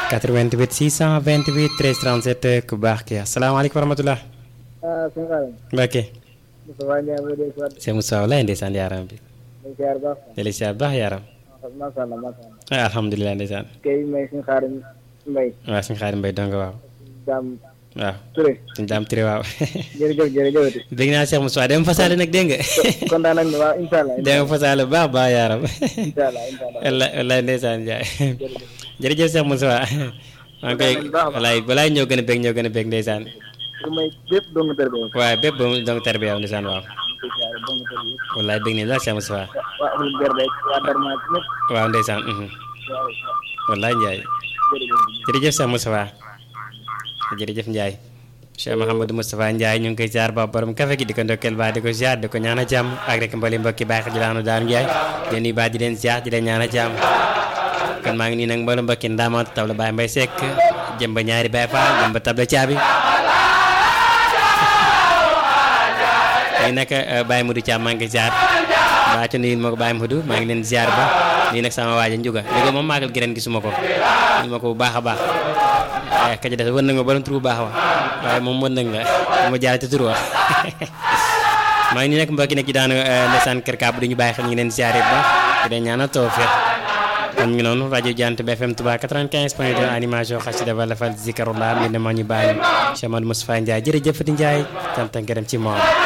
88 628 13 37 ku baax ki asalaamaaleykum wa rahmatulah. ah sëñ Xaadim. Mbacke. Moustapha Ndiaye mooy dégg si waat. Sëñ Moussa walaay ndeysaan yaaram bi. day siyaar baax. deli siyaar baax yaaram. macha allah macha allah. ah alhamdulilah ndeysaan. kay may sëñ Xaadim Mbay. waaw suñu xaari mbay dong waaw. Daam waaw Touré. suñu daam tiré waaw. jërëjëf jërëjëf. dégg naa Cheikh Moussa dem fasaale nag dégg nga. kontaan nañ ne waaw incha allah. dégg nga fasaale bu baax baax yaaram. incha allah incha allah. wallaay wallaay ndeysaan Ndiaye. jërëjëf Cheikh Moussa. maa ngi koy wallaay balaay ñoo gën a bég ñoo gën a bég ndeysaan. su may bépp dong tër bi. waaye bépp ba mu dong terbi yow ndeysaan waaw. di siyaar dong tër bi. wallaay bég nañ la Cheikh Moussa. waa Ahlu Berde waa Darma ñëpp. waaw ndeysaan. mhm. waaw wallaay Ndiaye. jërëjëf. jërëjëf Cheikh Moustapha jërëjëf Ndiaye Cheikh Mouhamadou Moustapha Ndiaye ñu ngi koy ziar ba borom café gi di ko ndokkeel baa di ko ziar di ko ñaan a jàmm ak rek mbali mbokki baax ji laanu daanu Ndiaye di nuyu baa di leen ziar di leen ñaan a jàmm kon maa ngi nii nag mboolem mbokki ndaamaatu tabla Baye Mbaye Seck jëm ba ñaari Baye Fall jëm ba tabla caabi tey nag Baye Modou Thiam maa ngi koy ziar baa ci nuyu ma ko Baye Modou maa ngi leen ziar ba nii nag sama waaja njuga léegi moom maagal gi ren gisuma ko ñu ma ko bu baax a baax waaye ka ci des wën na nga borom tur bu baax wa waaye moom wën nañ la ma jaar ci tur wa maa ngi nii nag mbokki nekk ci daanu ndeysaan kër kàbb du ñu bàyyi xel ñu ngi leen ziare bu baax di leen ñaanal tawfiq kon ñu ngi noonu rajo Jant bi FM Touba 95 point 2 animation xasida wala fal zikarullah mi ne ma ñu bàyyi Cheikh Amadou Moustapha Ndiaye jërëjëf di Ndiaye sant ak ngërëm ci moom